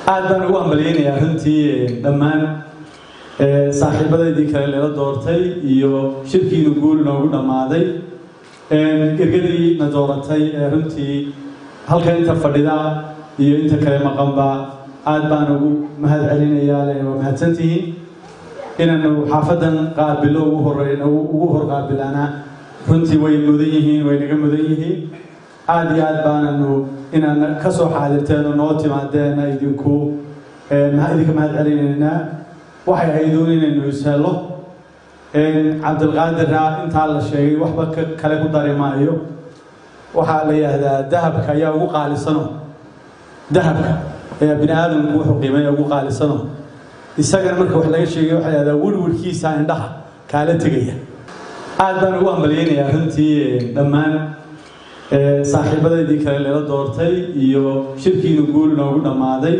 aad baan ugu hambalyeynayaa runtii dhammaan saaxiibadeydii kale lela doortay iyo shirkiinu guul noogu dhammaaday ergadii na dooratay ee runtii halka inta fadhida iyo inta kale maqanba aad baan ugu mahad celinayaa le waa mahadsantihiin inaanu xaafadan qaabilo ugu horeyn ugu hor qaabilaana runtii way mudan yihiin way naga mudan yihiin aad iyo aad baananu inaan ka soo xaadirteen oo noo timaadeena idinku idinka mahad celinaynaa waxay hayduun inaynu ishello cabdilqaadira intaa la sheegay waxba kale ku dari maayo waxaa la yidhaahdaa dahabka ayaa ugu qaalisano dahabka ayaa bini aadamku wuxuu qiimeeya ugu qaalisano isagana marka wax laga sheegay waxaa yidhahdaa wirwirkiisa indhaha kaala tegaya aad baan ugu hambalyeynayaa runtii dhammaan saaxiibadeydii kale lela doortay iyo shirkiinu guul noogu dhammaaday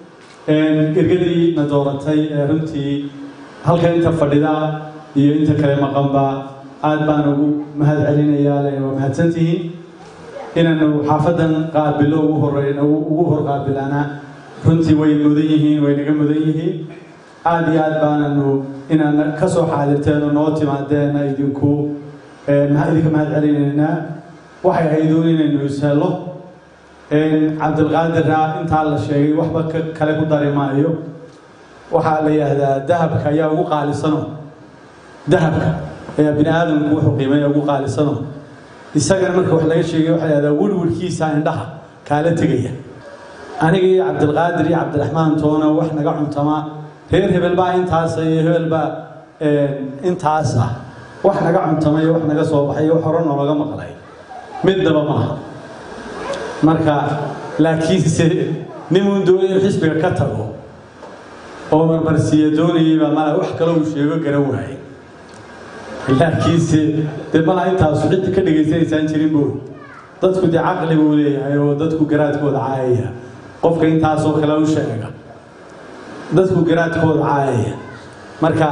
ergadii na dooratay ee runtii halka inta fadhida iyo inta kale maqanba aad baan ugu mahad celinayaa le waa mahadsantihiin inaanu xaafadan qaabilo ugu horeyn ugu hor qaabilaana runtii way mudan yihiin way naga mudan yihiin aad iyo aad baananu inaan ka soo xaadirteen oo noo timaadeena idinku idinka mahad celinaynaa waxay hayduun inaynu ishello cabdilqaadira intaa la sheegay waxba kale ku dari maayo waxaa la yidhaahdaa dahabka ayaa ugu qaalisano dahabka ayaa bini aadamku wuxuu qiimeeya ugu qaalisano isagana marka wax laga sheegay waxaa yidhahdaa wirwirkiisa indhaha kaala tegaya aniga iyo cabdilqaadir iyo cabdiraxmaan toona wax naga cuntama reer hebel baa intaas iyo hebel baa intaas ah wax naga cuntamay wax naga soo baxay wax hore noolaga maqlay midnaba maaha marka laakiinse nimuun doonay in xisbiga ka tago oo marmarsiiya doonayayba mala wax kaloo uu sheego garan waaye laakiinse dee malaa intaasu cid ka dhegaysanaysaan jirin buu dadku dee caqli buu leeyahay oo dadku garaadkooda caayaya qofka intaasoo kale u sheega dadku garaadkooda caayaya marka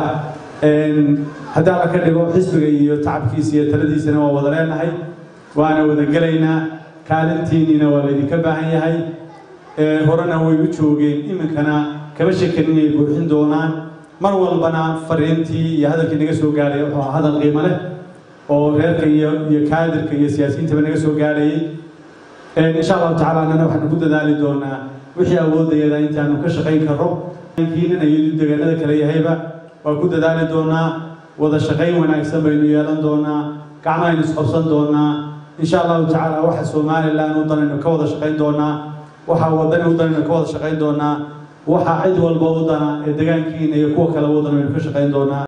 haddii alla ka dhigo xisbiga iyo tacabkiisa iyo taladiisana waa wada leenahay waana wada gelaynaa kaalintiinniina waa laydinka baahan yahay horena way u joogeen iminkana kama shekan inay buuxin doonaan mar walbana fariintii iyo hadalkii naga soo gaaraya wuxuu ahaa hadal qiimo leh oo reerka iyo iyo kaadirka iyo siyaasiyiintaba naga soo gaarayay insha allahu tacaala annana waxaanu ku dadaali doonaa wixii awoodayada intaanu ka shaqayn karro kiinana iyo deegaanada kale yahayba waa ku dadaali doonaa wada shaqayn wanaagsan baynu yeelan doonaa gacmahaynu isqabsan doonaa insha allahu tacaala waxa somalilan u danaynu ka wada shaqayn doonaa waxa wadani u danaynu ka wada shaqayn doonaa waxa cid walba u dana ee degaankiina iyo kuwa kale u dan aynu ka shaqayn doonaa